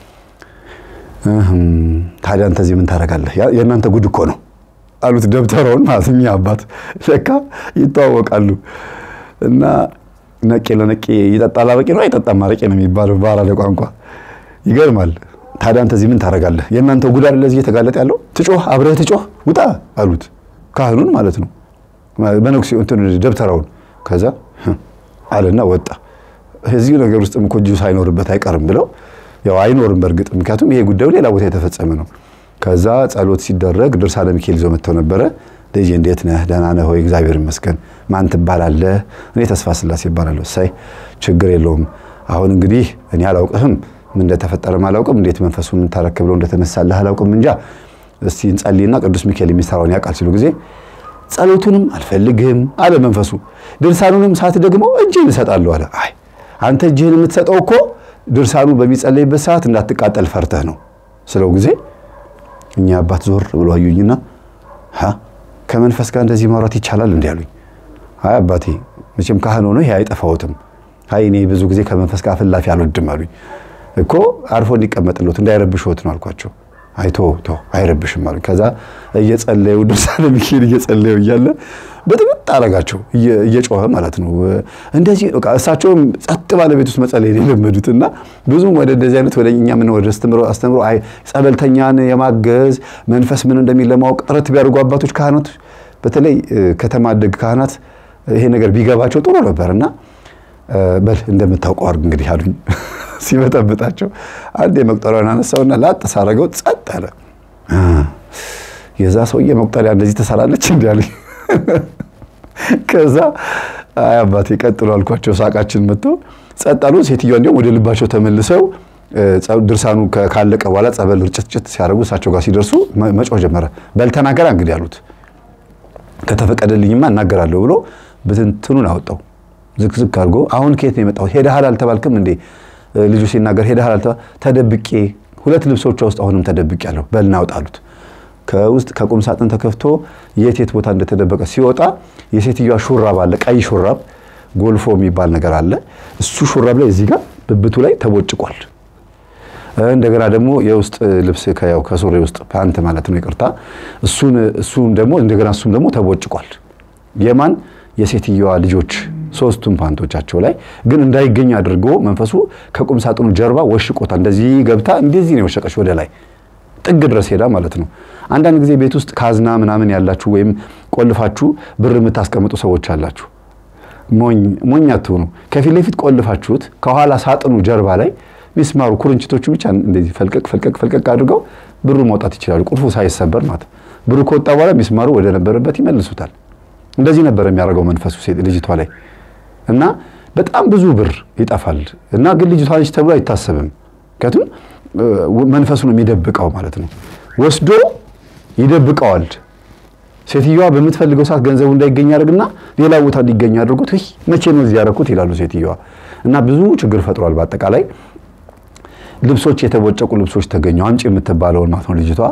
ታዲያ አንተ እዚህ ምን ታደርጋለህ? የእናንተ ጉድ እኮ ነው አሉት። ደብተራውን ማለት እኚህ አባት ለካ ይተዋወቃሉ። እና ነቄ ለነቄ ይጠጣል አረቄ ነው አይጠጣም አረቄ ነው የሚባለው በአራዳ ቋንቋ። ይገርማል። ታዲያ አንተ እዚህ ምን ታደርጋለህ? የእናንተ ጉድ አይደለ እዚህ እየተጋለጠ ያለው ትጮህ፣ አብረህ ትጮህ፣ ውጣ አሉት። ካህኑን ማለት ነው በነኩሴ እንትን ደብተራውን። ከዛ አለና ወጣ። እዚህ ነገር ውስጥ እኮ እጁ ሳይኖርበት አይቀርም ብለው ያው አይኖርም በእርግጥ ምክንያቱም ይሄ ጉዳዩ ሌላ ቦታ የተፈጸመ ነው። ከዛ ጸሎት ሲደረግ ድርሳነ ሚካኤል ይዘው መጥተው ነበረ። ልጄ እንዴት ነህ? ደህና ነህ ሆይ? እግዚአብሔር ይመስገን። ማን ትባላለህ? እኔ ተስፋ ስላሴ ይባላለሁ። ሳይ ችግር የለውም። አሁን እንግዲህ እኔ አላውቅህም፣ ምን እንደተፈጠረም አላውቅም፣ እንዴት መንፈሱ ምን ታረክ ብሎ እንደተነሳልህ አላውቅም። እንጃ እስቲ እንጸልይና ቅዱስ ሚካኤል የሚሰራውን ያውቃል ሲሉ ጊዜ ጸሎቱንም አልፈልግም አለ መንፈሱ። ድርሳኑንም ሰዓት ደግሞ እጅህን እሰጣለሁ አለ። አይ አንተ እጅህን የምትሰጠው እኮ ድርሳኑ በሚጸለይበት ሰዓት እንዳትቃጠል ፈርተህ ነው ስለው ጊዜ እኛ አባት ዞር ብሎ አዩኝና ከመንፈስ ጋር እንደዚህ ማውራት ይቻላል እንዲ አሉኝ። አይ አባቴ መቼም ካህን ሆኖ ይሄ አይጠፋዎትም። አይ እኔ ብዙ ጊዜ ከመንፈስ ጋር ፍላፊ አልወድም አሉኝ። እኮ አርፎ እንዲቀመጥሎት እንዳይረብሽዎት ነው አልኳቸው። አይቶ ቶ አይረብሽም አሉኝ። ከዛ እየጸለዩ ድርሳነ ሚካኤል እየጸለዩ እያለ በጥብጥ አረጋቸው እየጮኸ ማለት ነው። እንደዚህ በቃ እሳቸውም ጸጥ ባለ ቤት ውስጥ መጸለይ የለመዱት እና ብዙም ወደ እንደዚህ አይነት ወደ እኛ ምን ወደ አስተምሮ አስተምሮ አይ ጸበልተኛን የማገዝ መንፈስ ምን እንደሚል ለማወቅ ጥረት ቢያደርጉ አባቶች ካህናት፣ በተለይ ከተማ አደግ ካህናት ይሄ ነገር ቢገባቸው ጥሩ ነበር እና በል እንደምታውቀው አድርግ እንግዲህ አሉኝ። ሲበጠብጣቸው አንድ የመቁጠሪያውን አነሳውና ላጥ ሳረገው ጸጥ አለ። የዛ ሰውዬ መቁጠሪያ እንደዚህ ትሰራለች እንዲ አሉኝ። ከዛ አይ አባቴ ቀጥሎ አልኳቸው። ሳቃችን መጥቶ ጸጥ አሉ። ሴትዮዋ እንዲሁም ወደ ልባቸው ተመልሰው ድርሳኑ ካለቀ በኋላ ጸበል ርጭትጭት ሲያደርጉ እሳቸው ጋር ሲደርሱ መጮህ ጀመረ። በል ተናገራ እንግዲህ አሉት። ከተፈቀደልኝማ እናገራለሁ ብሎ ብትንትኑን አወጣው። ዝክዝክ አድርጎ አሁን ከየት ነው የመጣው? ሄደሃል አልተባልክም እንዴ? ልጁ ሲናገር ሄደሃል አልተባል ተደብቄ ሁለት ልብሶቿ ውስጥ አሁንም ተደብቄ ያለሁ በል እናውጣ አሉት። ከውስጥ ከቁም ሳጥን ተከፍቶ የት የት ቦታ እንደተደበቀ ሲወጣ የሴትዮዋ ሹራብ አለ፣ ቀይ ሹራብ ጎልፎ የሚባል ነገር አለ። እሱ ሹራብ ላይ እዚህ ጋር ብብቱ ላይ ተቦጭቋል። እንደገና ደግሞ የውስጥ ልብስ ከያው ከሱሪ ውስጥ ፓንት ማለት ነው ይቅርታ፣ እሱን እሱን ደግሞ እንደገና እሱም ደግሞ ተቦጭቋል። የማን የሴትዮዋ ልጆች ሶስቱም ፓንቶቻቸው ላይ ግን እንዳይገኝ አድርጎ መንፈሱ ከቁም ሳጥኑ ጀርባ ወሽቆታል። እንደዚህ ገብታ እንደዚህ ነው የወሸቀች ወደ ላይ ጥግ ድረስ ሄዳ ማለት ነው። አንዳንድ ጊዜ ቤት ውስጥ ካዝና ምናምን ያላችሁ ወይም ቆልፋችሁ ብር የምታስቀምጡ ሰዎች አላችሁ። ሞኝ ሞኝ አትሆኑ። ከፊት ለፊት ቆልፋችሁት ከኋላ ሳጥኑ ጀርባ ላይ ሚስማሩ ኩርንችቶቹ ብቻ እንደዚህ ፈልቀቅ ፈልቀቅ ፈልቀቅ አድርገው ብሩ ማውጣት ይችላሉ። ቁልፉ ሳይሰበር ማለት ብሩ ከወጣ በኋላ ሚስማሩ ወደ ነበረበት ይመልሱታል። እንደዚህ ነበር የሚያደርገው መንፈሱ ሴት ልጅቷ ላይ እና በጣም ብዙ ብር ይጠፋል። እና ግን ልጅቷ ልጅ ተብሎ አይታሰብም። ምክንያቱም መንፈሱ ነው የሚደብቀው ማለት ነው። ወስዶ ይደብቀዋል። ሴትዮዋ በምትፈልገው ሰዓት ገንዘቡ እንዳይገኝ ያደርግና ሌላ ቦታ እንዲገኝ አድርጎት ይህ መቼ ነው እዚህ ያደረኩት ይላሉ ሴትዮዋ። እና ብዙ ችግር ፈጥሯል። በአጠቃላይ ልብሶች፣ የተቦጨቁ ልብሶች ተገኙ። አምጪ የምትባለውን ማለት ነው ልጅቷ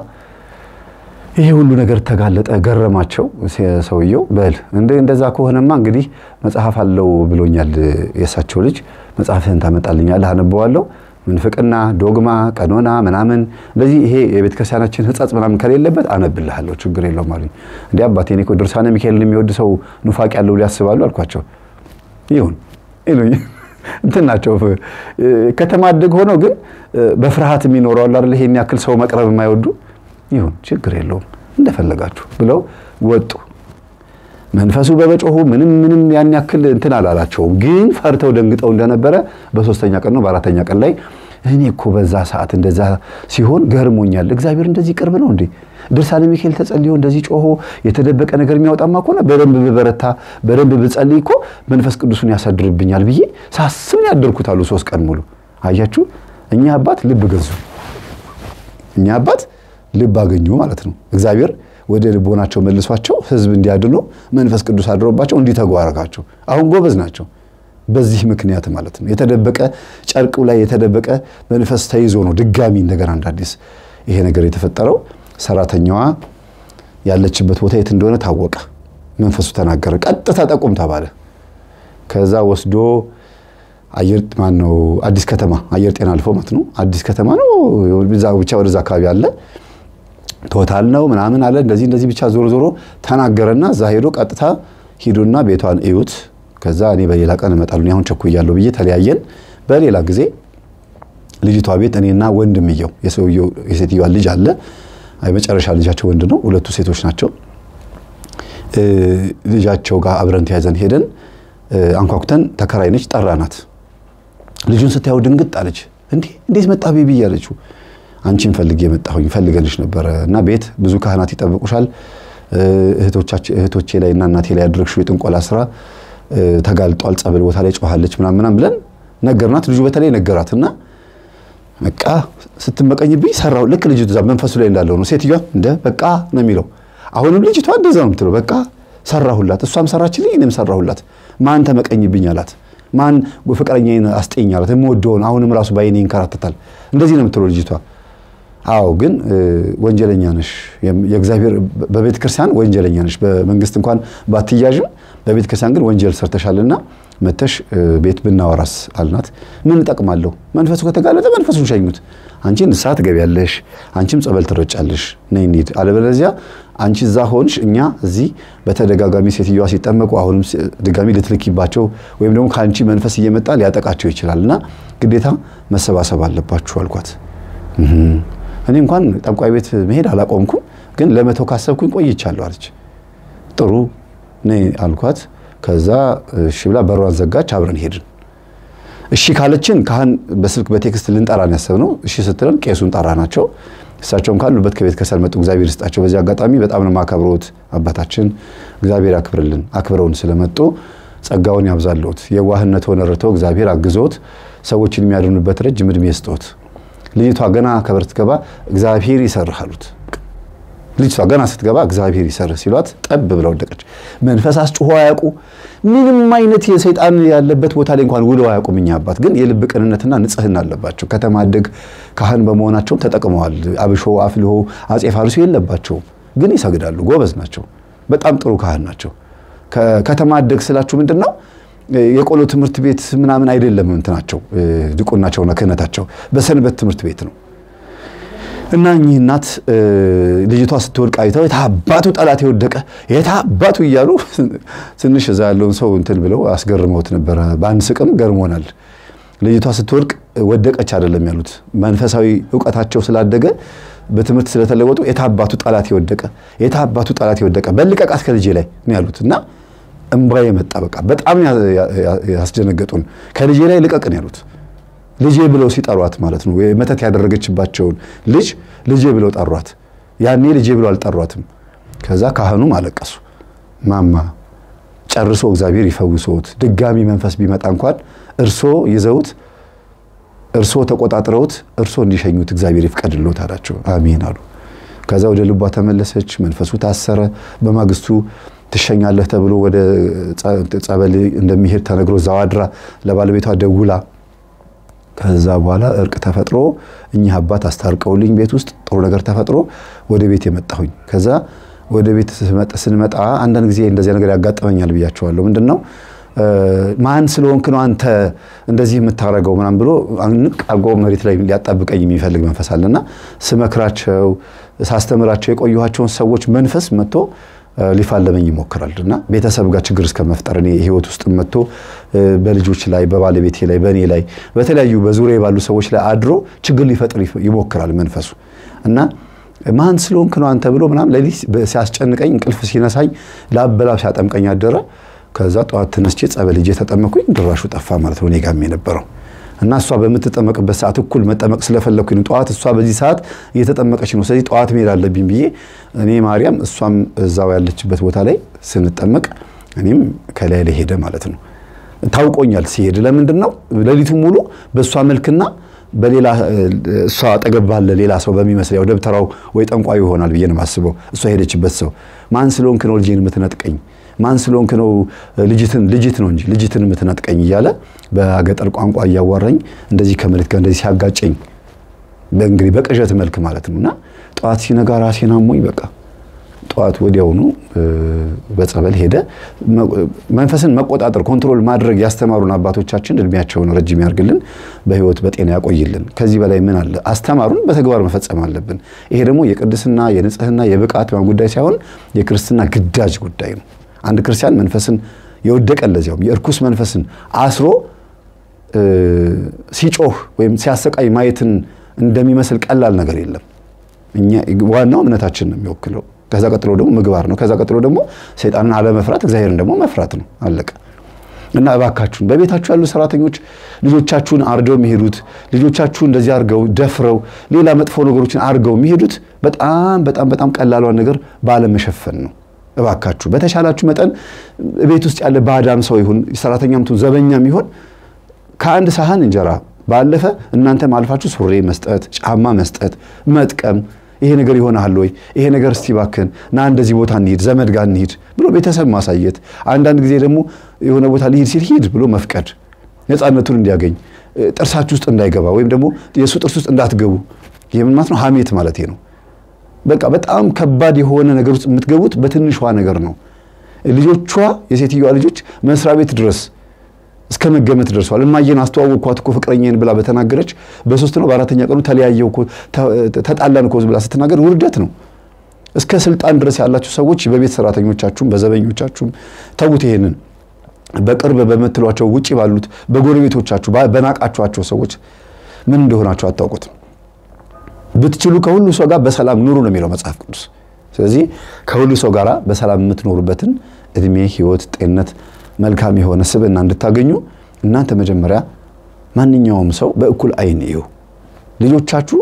ይሄ ሁሉ ነገር ተጋለጠ። ገረማቸው ሰውየው። በል እንደዛ ከሆነማ እንግዲህ መጽሐፍ አለው ብሎኛል የእሳቸው ልጅ። መጽሐፍህን ታመጣልኛለህ፣ አነበዋለሁ። ምንፍቅና፣ ዶግማ፣ ቀኖና ምናምን እንደዚህ ይሄ የቤተ ክርስቲያናችን ሕጸጽ ምናምን ከሌለበት አነብልሃለሁ፣ ችግር የለውም አሉኝ። እንዲህ አባቴ እኔ እኮ ድርሳነ ሚካኤልን የሚወድ ሰው ኑፋቅ ያለው ሊያስባሉ አልኳቸው። ይሁን ይሉኝ እንትን ናቸው። ከተማ አደግ ሆነው ግን በፍርሃት የሚኖረው አለ አይደል? ይሄን ያክል ሰው መቅረብ የማይወዱ ይሁን ችግር የለውም እንደፈለጋችሁ ብለው ወጡ። መንፈሱ በመጮሁ ምንም ምንም ያን ያክል እንትን አላላቸውም። ግን ፈርተው ደንግጠው እንደነበረ በሶስተኛ ቀን ነው በአራተኛ ቀን ላይ እኔ እኮ በዛ ሰዓት እንደዛ ሲሆን ገርሞኛል። እግዚአብሔር እንደዚህ ቅርብ ነው እንዴ? ድርሳነ ሚካኤል ተጸልዮ እንደዚህ ጮሆ የተደበቀ ነገር የሚያወጣማ ከሆነ በደንብ ብበረታ በደንብ ብጸልይ እኮ መንፈስ ቅዱሱን ያሳድርብኛል ብዬ ሳስብ ያደርኩት አሉ ሶስት ቀን ሙሉ። አያችሁ እኛ አባት ልብ ገዙ። እኛ አባት ልብ አገኙ ማለት ነው። እግዚአብሔር ወደ ልቦናቸው መልሷቸው ህዝብ እንዲያድኑ መንፈስ ቅዱስ አድሮባቸው እንዲተጉ አደረጋቸው። አሁን ጎበዝ ናቸው። በዚህ ምክንያት ማለት ነው። የተደበቀ ጨርቁ ላይ የተደበቀ መንፈስ ተይዞ ነው ድጋሚ እንደገና እንደ አዲስ ይሄ ነገር የተፈጠረው። ሰራተኛዋ ያለችበት ቦታ የት እንደሆነ ታወቀ። መንፈሱ ተናገረ። ቀጥታ ጠቁም ተባለ። ከዛ ወስዶ አየር ማን ነው አዲስ ከተማ አየር ጤና አልፎ ማለት ነው። አዲስ ከተማ ነው ብቻ ወደዛ አካባቢ አለ ቶታል ነው ምናምን አለ እንደዚህ እንደዚህ ብቻ ዞሮ ዞሮ ተናገረና እዛ ሄዶ ቀጥታ ሂዱና ቤቷን እዩት ከዛ እኔ በሌላ ቀን እመጣለሁ አሁን ቸኩያለሁ ብዬ ተለያየን። በሌላ ጊዜ ልጅቷ ቤት እኔና ወንድምየው የሰውየው የሴትዮዋ ልጅ አለ። የመጨረሻ ልጃቸው ወንድ ነው። ሁለቱ ሴቶች ናቸው። ልጃቸው ጋር አብረን ተያይዘን ሄደን አንኳኩተን ተከራይ ነች፣ ጠራናት። ልጁን ስታየው ድንግጥ አለች። እንዴ እንዴት መጣ ቤቢ እያለችው አንቺን ፈልጌ የመጣሁኝ ፈልገልሽ ነበረ እና ቤት ብዙ ካህናት ይጠብቁሻል። እህቶቼ ላይ እና እናቴ ላይ ያደረግሽው የጥንቆላ ስራ ተጋልጧል። ጸበል ቦታ ላይ ጮኋለች ምናምን ብለን ነገርናት። ልጁ በተለይ ነገራት እና በቃ ስትመቀኝብኝ ሰራው። ልክ ልጅቱ እዛ መንፈሱ ላይ እንዳለው ነው። ሴትዮዋ እንደ በቃ ነው የሚለው። አሁንም ልጅቷ እንደዛ ነው የምትለው። በቃ ሰራሁላት፣ እሷም ሰራችልኝ፣ እኔም ሰራሁላት። ማን ተመቀኝብኝ አላት። ማን ፍቅረኛዬን አስጤኝ አላት። የምወደውን አሁንም ራሱ ባይኔ ይንከራተታል። እንደዚህ ነው የምትለው ልጅቷ። አዎ ግን ወንጀለኛ ነሽ። የእግዚአብሔር በቤተ ክርስቲያን ወንጀለኛ ነሽ። በመንግስት እንኳን ባትያዥም በቤተ ክርስቲያን ግን ወንጀል ሰርተሻልና መተሽ ቤት ብናወራስ አልናት። ምን እጠቅማለሁ? መንፈሱ ከተጋለጠ መንፈሱን ሸኙት። አንቺ ንስሐ ትገቢያለሽ፣ አንቺም ጸበል ትረጫለሽ። ነይ እንሂድ። አለበለዚያ አንቺ እዛ ሆንሽ፣ እኛ እዚህ በተደጋጋሚ ሴትዮዋ ሲጠመቁ አሁንም ድጋሚ ልትልኪባቸው ወይም ደግሞ ከአንቺ መንፈስ እየመጣ ሊያጠቃቸው ይችላል እና ግዴታ መሰባሰብ አለባችሁ አልኳት። እኔ እንኳን ጠንቋይ ቤት መሄድ አላቆምኩም፣ ግን ለመተው ካሰብኩኝ ቆይቻለሁ አለች። ጥሩ ነይ አልኳት። ከዛ እሺ ብላ በሯን ዘጋች። አብረን ሄድን። እሺ ካለችን ካህን በስልክ በቴክስት ልንጠራን ያሰብነው እሺ ስትለን ቄሱን ጠራ ናቸው። እሳቸውም ካሉበት ከቤተ ክርስቲያን መጡ። እግዚአብሔር ይስጣቸው። በዚህ አጋጣሚ በጣም ነው የማከብረውት አባታችን፣ እግዚአብሔር ያክብርልን። አክብረውን ስለመጡ ጸጋውን ያብዛልዎት። የዋህነት ሆነ ረድተው እግዚአብሔር አግዞት ሰዎችን የሚያድኑበት ረጅም ዕድሜ ይስጦት። ልጅቷ ገና ከበር ስትገባ እግዚአብሔር ይሰርህ አሉት። ልጅቷ ገና ስትገባ እግዚአብሔር ይሰርህ ሲሏት ጠብ ብላ ወደቀች። መንፈስ አስጭሆ አያውቁ። ምንም አይነት የሰይጣን ያለበት ቦታ ላይ እንኳን ውለው አያውቁም። እኛ አባት ግን የልብ ቅንነትና ንጽህና አለባቸው። ከተማ አደግ ካህን በመሆናቸውም ተጠቅመዋል። አብሾ አፍልሆ አጼ ፋርሱ የለባቸውም፣ ግን ይሰግዳሉ። ጎበዝ ናቸው። በጣም ጥሩ ካህን ናቸው። ከተማ አደግ ስላችሁ ምንድን ነው የቆሎ ትምህርት ቤት ምናምን አይደለም። እንትናቸው ድቁናቸውና ክህነታቸው በሰንበት ትምህርት ቤት ነው። እና እኚህ እናት ልጅቷ ስትወድቅ አይተው የታባቱ ጠላት የወደቀ የታባቱ እያሉ ትንሽ እዛ ያለውን ሰው እንትን ብለው አስገርመውት ነበረ። በአንድ ስቅም ገርሞናል። ልጅቷ ስትወድቅ ወደቀች አይደለም ያሉት፣ መንፈሳዊ እውቀታቸው ስላደገ በትምህርት ስለተለወጡ የታባቱ ጠላት የወደቀ የታባቱ ጠላት የወደቀ በልቀቃት ከልጄ ላይ ነው ያሉት እና እምባዬ መጣ። በቃ በጣም ያስደነገጡን። ከልጄ ላይ ልቀቅን ያሉት ልጄ ብለው ሲጠሯት ማለት ነው። መተት ያደረገችባቸውን ልጅ ልጄ ብለው ጠሯት። ያኔ ልጄ ብለው አልጠሯትም። ከዛ ካህኑም አለቀሱ። ማማ ጨርሶ እግዚአብሔር ይፈውሶት፣ ድጋሚ መንፈስ ቢመጣ እንኳን እርሶ ይዘውት እርሶ ተቆጣጥረውት እርሶ እንዲሸኙት እግዚአብሔር ይፍቀድልዎት አላቸው። አሜን አሉ። ከዛ ወደ ልቧ ተመለሰች። መንፈሱ ታሰረ። በማግስቱ ትሸኛለህ ተብሎ ወደ ጸበል እንደሚሄድ ተነግሮ እዛው አድራ ለባለቤቷ ደውላ ከዛ በኋላ እርቅ ተፈጥሮ እኚህ አባት አስታርቀውልኝ ቤት ውስጥ ጥሩ ነገር ተፈጥሮ ወደ ቤት የመጣሁኝ። ከዛ ወደ ቤት ስንመጣ አንዳንድ ጊዜ እንደዚያ ነገር ያጋጥመኛል ብያቸዋለሁ። ምንድን ነው ማን ስለሆንክ ነው አንተ እንደዚህ የምታረገው ምናምን ብሎ ንቅ አርጎ መሬት ላይ ሊያጣብቀኝ የሚፈልግ መንፈስ አለና ስመክራቸው ሳስተምራቸው የቆየኋቸውን ሰዎች መንፈስ መጥቶ ሊፋለመኝ ይሞክራል እና ቤተሰብ ጋር ችግር እስከ መፍጠር እኔ ህይወት ውስጥ መጥቶ በልጆች ላይ በባለቤቴ ላይ በእኔ ላይ በተለያዩ በዙሪያ ባሉ ሰዎች ላይ አድሮ ችግር ሊፈጥር ይሞክራል መንፈሱ እና ማን ስለሆንክ ነው አንተ ብሎ ምናምን ሌሊት ሲያስጨንቀኝ እንቅልፍ ሲነሳኝ ላበላብ ሲያጠምቀኝ አደረ። ከዛ ጠዋት ተነስቼ ጸበል ሄጄ ተጠመኩኝ። ድራሹ ጠፋ ማለት ነው እኔ ጋርም የነበረው እና እሷ በምትጠመቅበት ሰዓት እኩል መጠመቅ ስለፈለግኩኝ ጠዋት እሷ በዚህ ሰዓት እየተጠመቀች ነው፣ ስለዚህ ጠዋት መሄድ አለብኝ ብዬ እኔ ማርያም እሷም እዛው ያለችበት ቦታ ላይ ስንጠመቅ እኔም ከላይ ላይ ሄደ ማለት ነው። ታውቆኛል ሲሄድ። ለምንድን ነው ሌሊቱ ሙሉ በእሷ መልክና በሌላ እሷ አጠገብ ባለ ሌላ ሰው በሚመስል ያው ደብተራው ወይ ጠንቋዩ ይሆናል ብዬ ነው የማስበው። እሷ የሄደችበት ሰው ማን ስለሆንክ ነው ልጄን የምትነጥቀኝ? ማን ስለሆንክ ነው ልጅትን ልጅት ነው እንጂ ልጅትን የምትነጥቀኝ እያለ በገጠር ቋንቋ እያዋራኝ እንደዚህ ከመሬት ጋር እንደዚህ ሲያጋጨኝ በእንግዲህ በቅዠት መልክ ማለት ነው። እና ጠዋት ሲነጋ ራሴን አሞኝ በቃ ጠዋት ወዲያውኑ በጸበል ሄደ። መንፈስን መቆጣጠር ኮንትሮል ማድረግ ያስተማሩን አባቶቻችን እድሜያቸውን ረጅም ያርግልን፣ በህይወት በጤና ያቆይልን። ከዚህ በላይ ምን አለ? አስተማሩን በተግባር መፈጸም አለብን። ይሄ ደግሞ የቅድስና የንጽህና የብቃት ጉዳይ ሳይሆን የክርስትና ግዳጅ ጉዳይ ነው። አንድ ክርስቲያን መንፈስን የወደቀ ለዚያውም የእርኩስ መንፈስን አስሮ ሲጮህ ወይም ሲያሰቃይ ማየትን እንደሚመስል ቀላል ነገር የለም። ዋናው እምነታችን ነው የሚወክለው። ከዛ ቀጥሎ ደግሞ ምግባር ነው። ከዛ ቀጥሎ ደግሞ ሰይጣንን አለመፍራት፣ እግዚአብሔርን ደግሞ መፍራት ነው። አለቀ። እና እባካችሁን በቤታችሁ ያሉ ሰራተኞች ልጆቻችሁን አርደው የሚሄዱት ልጆቻችሁ እንደዚህ አርገው ደፍረው ሌላ መጥፎ ነገሮችን አርገው የሚሄዱት በጣም በጣም በጣም ቀላሏን ነገር ባለመሸፈን ነው። እባካችሁ በተሻላችሁ መጠን ቤት ውስጥ ያለ ባዳም ሰው ይሁን ሰራተኛም ትሁን ዘበኛም ይሁን ከአንድ ሳህን እንጀራ ባለፈ እናንተም አልፋችሁ ሱሪ መስጠት፣ ጫማ መስጠት፣ መጥቀም ይሄ ነገር ይሆናል ወይ? ይሄ ነገር እስቲ ባክን ና እንደዚህ ቦታ እንሂድ፣ ዘመድ ጋር እንሂድ ብሎ ቤተሰብ ማሳየት። አንዳንድ ጊዜ ደግሞ የሆነ ቦታ ሊሂድ ሲል ሂድ ብሎ መፍቀድ፣ ነፃነቱን እንዲያገኝ ጥርሳችሁ ውስጥ እንዳይገባ ወይም ደግሞ የእሱ ጥርስ ውስጥ እንዳትገቡ። ይህ ምን ማለት ነው? ሀሜት ማለት ነው። በቃ በጣም ከባድ የሆነ ነገር ውስጥ የምትገቡት በትንሿ ነገር ነው። ልጆቿ የሴትዮዋ ልጆች መስሪያ ቤት ድረስ እስከ መገመት ደርሷል። እማዬን አስተዋወቅኳት እኮ ፍቅረኛዬን ብላ በተናገረች በሶስት ነው በአራተኛ ቀኑ ተለያየው እኮ ተጣላን እኮ ብላ ስትናገር ውርደት ነው። እስከ ስልጣን ድረስ ያላችሁ ሰዎች በቤት ሰራተኞቻችሁም በዘበኞቻችሁም ተዉት። ይሄንን በቅርብ በምትሏቸው ውጭ ባሉት በጎረቤቶቻችሁ በናቃችኋቸው ሰዎች ምን እንደሆናችሁ አታውቁትም። ብትችሉ ከሁሉ ሰው ጋር በሰላም ኑሩ ነው የሚለው መጽሐፍ ቅዱስ። ስለዚህ ከሁሉ ሰው ጋር በሰላም የምትኖሩበትን እድሜ፣ ህይወት፣ ጤንነት መልካም የሆነ ስብዕና እንድታገኙ እናንተ መጀመሪያ ማንኛውም ሰው በእኩል አይን እዩ። ልጆቻችሁ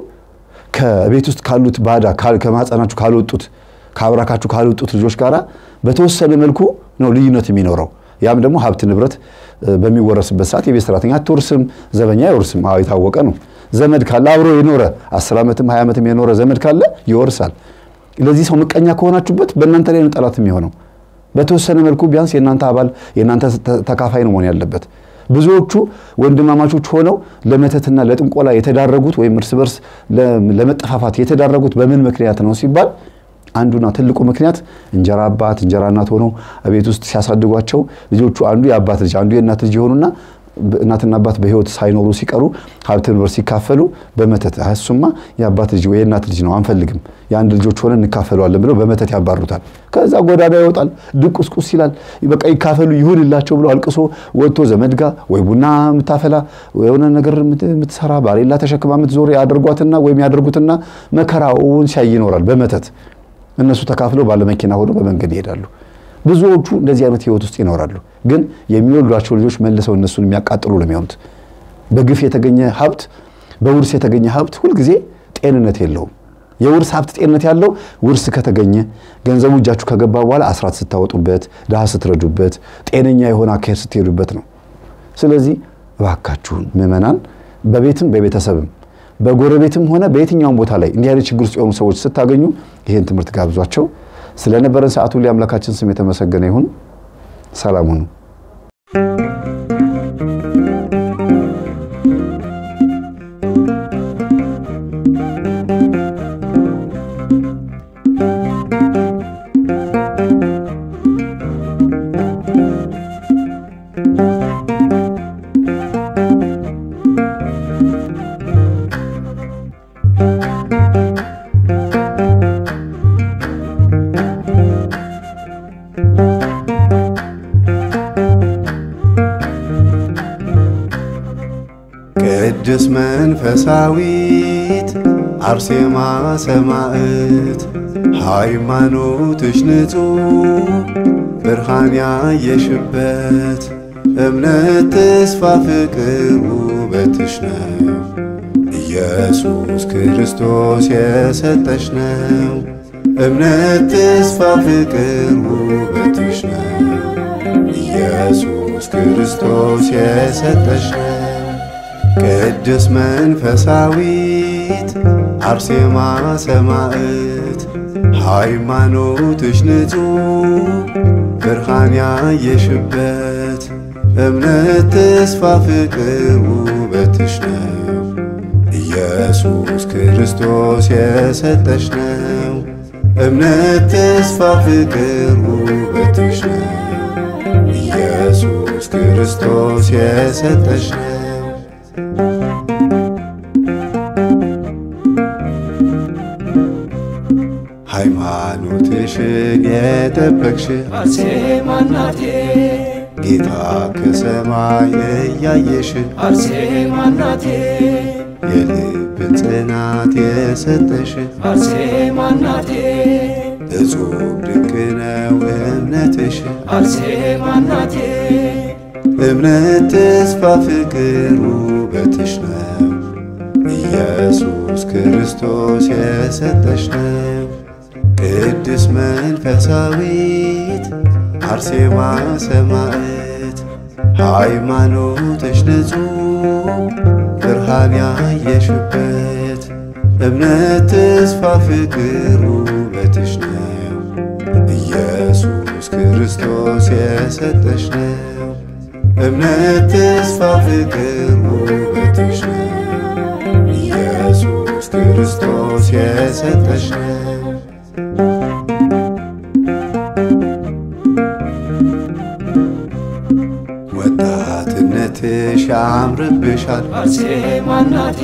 ከቤት ውስጥ ካሉት ባዳ ከማህፀናችሁ ካልወጡት ከአብራካችሁ ካልወጡት ልጆች ጋር በተወሰነ መልኩ ነው ልዩነት የሚኖረው። ያም ደግሞ ሀብት ንብረት በሚወረስበት ሰዓት የቤት ሰራተኛ አትወርስም፣ ዘበኛ አይወርስም። አዎ የታወቀ ነው። ዘመድ ካለ አብሮ የኖረ አስር ዓመትም ሀያ ዓመትም የኖረ ዘመድ ካለ ይወርሳል። ለዚህ ሰው ምቀኛ ከሆናችሁበት በእናንተ ላይ ነው ጠላት የሚሆነው። በተወሰነ መልኩ ቢያንስ የእናንተ አባል የእናንተ ተካፋይ ነው መሆን ያለበት። ብዙዎቹ ወንድማማቾች ሆነው ለመተትና ለጥንቆላ የተዳረጉት ወይም እርስ በርስ ለመጠፋፋት የተዳረጉት በምን ምክንያት ነው ሲባል አንዱና ትልቁ ምክንያት እንጀራ አባት እንጀራ እናት ሆነው ቤት ውስጥ ሲያሳድጓቸው ልጆቹ አንዱ የአባት ልጅ አንዱ የእናት ልጅ የሆኑና እናትና አባት በሕይወት ሳይኖሩ ሲቀሩ ሀብት ንብረት ሲካፈሉ በመተት እሱማ የአባት ልጅ ወይ የእናት ልጅ ነው አንፈልግም፣ የአንድ ልጆች ሆነን እንካፈለዋለን ብለው በመተት ያባሩታል። ከዛ ጎዳና ይወጣል፣ ድቁስቁስ ይላል። በቃ ይካፈሉ ይሁንላቸው ብሎ አልቅሶ ወጥቶ ዘመድ ጋር ወይ ቡና የምታፈላ የሆነ ነገር የምትሰራ ባሌላ ተሸክማ የምትዞር ያደርጓትና ወይም ያደርጉትና መከራውን ሲያይ ይኖራል በመተት እነሱ ተካፍለው ባለመኪና ሆነው በመንገድ ይሄዳሉ። ብዙዎቹ እንደዚህ አይነት ህይወት ውስጥ ይኖራሉ። ግን የሚወልዷቸው ልጆች መልሰው እነሱን የሚያቃጥሉ ነው የሚሆኑት። በግፍ የተገኘ ሀብት፣ በውርስ የተገኘ ሀብት ሁልጊዜ ጤንነት የለውም። የውርስ ሀብት ጤንነት ያለው ውርስ ከተገኘ ገንዘቡ እጃችሁ ከገባ በኋላ አስራት ስታወጡበት፣ ድሃ ስትረዱበት፣ ጤነኛ የሆነ አካሄድ ስትሄዱበት ነው። ስለዚህ እባካችሁን ምዕመናን በቤትም በቤተሰብም በጎረቤትም ሆነ በየትኛውም ቦታ ላይ እንዲህ አይነት ችግር ውስጥ የሆኑ ሰዎች ስታገኙ ይህን ትምህርት ጋብዟቸው። ስለነበረን ሰዓቱ ላይ አምላካችን ስም የተመሰገነ ይሁን። ሰላም ሁኑ። ቅድስት መንፈሳዊት አርሴማ ሰማዕት ሃይማኖትሽ ንጹሕ ብርሃን ያየሽበት እምነት፣ ተስፋ፣ ፍቅር ውበትሽ ነው። ኢየሱስ ክርስቶስ የሰጠሽ ነው። እምነት፣ ተስፋ፣ ፍቅር ውበትሽ ነው። ኢየሱስ ክርስቶስ የሰጠሽ ነው። ቅድስት መንፈሳዊት አርሴማ ሰማዕት ሃይማኖትሽ ንጹሕ ብርሃን ያየሽበት እምነት ተስፋ ፍቅር ውበትሽ ነው ኢየሱስ ክርስቶስ የሰጠሽ ነው እምነት ተስፋ ፍቅር ውበትሽ ነው ኢየሱስ ክርስቶስ የሰጠሽ ነው ሃይማኖትሽን የጠበቅሽ አርሴማ እናቴ ጌታ ከሰማይ እያየሽ አርሴማ እናቴ የልብን ጽናት የሰጠሽ አርሴማ እናቴ እጹብ ድንቅ ነው እምነትሽ አርሴማ እናቴ እምነት ተስፋ ፍቅር ውበትሽ ነው ኢየሱስ ክርስቶስ የሰጠሽ ነው ቅድስት መንፈሳዊት አርሴማ ሰማዕት ሃይማኖትሽ ንጹሕ ብርሃን ያየሽበት እምነት ተስፋ ፍቅር ውበትሽ ነው ኢየሱስ ክርስቶስ የሰጠሽ ነው እምነት ተስፋ ፍቅር ውበትሽ ነው ኢየሱስ ክርስቶስ የሰጠሽ ነው ወጣትነትሽ ያምርብሻል አርሴማ እናቴ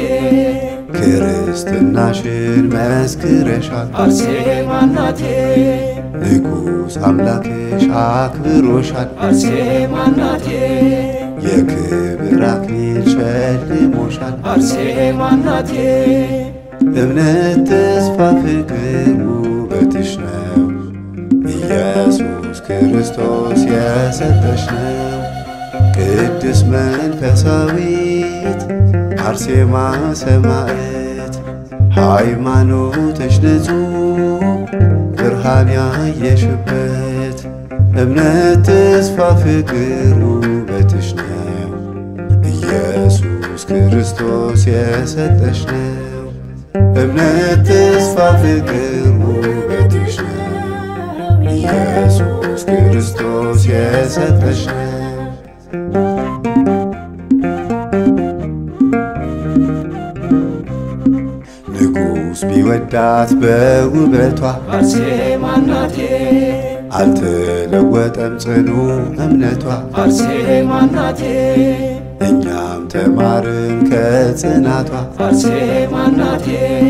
ክርስትናሽን መስክረሻል አርሴማ እናቴ ንጉሥ አምላክሽ አክብሮሻል አርሴማ እናቴ የክብር አክሊል ሸልሞሻል አርሴማ እናቴ እምነት ተስፋ ፍቅር ውበትሽ ነው ኢየሱስ ክርስቶስ የሰጠሽ ነው ቅድስት መንፈሳዊት አርሴማ ሰማዕት ሃይማኖትሽ ንጹሕ ብርሃን ያየሽበት እምነት ተስፋ ፍቅር ውበትሽ ነው ኢየሱስ ክርስቶስ የሰጠሽ ነው እምነት ተስፋ ፍቅር ውበትሽ ነው ኢየሱስ ክርስቶስ የሰጠሽ ነው ንጉሥ ቢወዳት በውበቷ አርሴማ እናቴ አልተለወጠም ጽኑ እምነቷ አርሴማ እናቴ እኛም ተማርን ከጽናቷ አርሴማ እናቴ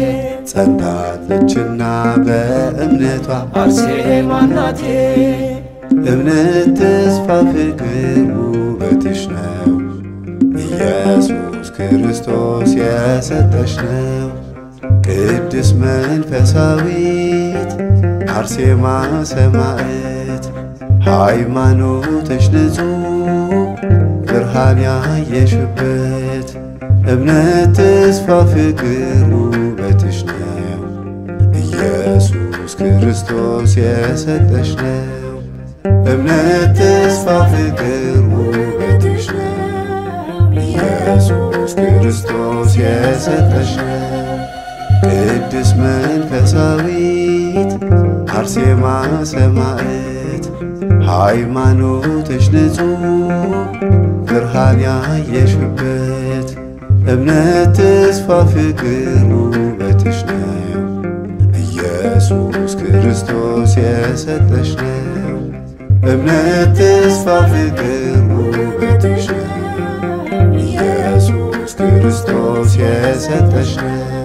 ጸንታለችና በእምነቷ አርሴማ እናቴ እምነት ተስፋ ፍቅር ውበትሽ ነው ኢየሱስ ክርስቶስ የሰጠሽ ነው ቅድስት መንፈሳዊት አርሴማ ሰማዕት ሃይማኖትሽ ንጹሕ ብርሃን ያየሽበት እምነት ተስፋ ፍቅር ውበትሽ ነው ኢየሱስ ክርስቶስ የሰጠሽ ነው እምነት ተስፋ ፍቅር ውበትሽ ነው ኢየሱስ ክርስቶስ የሰጠሽ ነው ቅድስት መንፈሳዊት አርሴማ ሰማዕት ሃይማኖትሽ ንጹሕ ብርሃን ያየሽበት እምነት ተስፋ ፍቅር ውበትሽ ነው ኢየሱስ ክርስቶስ የሰጠሽ ነው እምነት ተስፋ ፍቅር ውበትሽ ነው ኢየሱስ ክርስቶስ የሰጠሽ ነው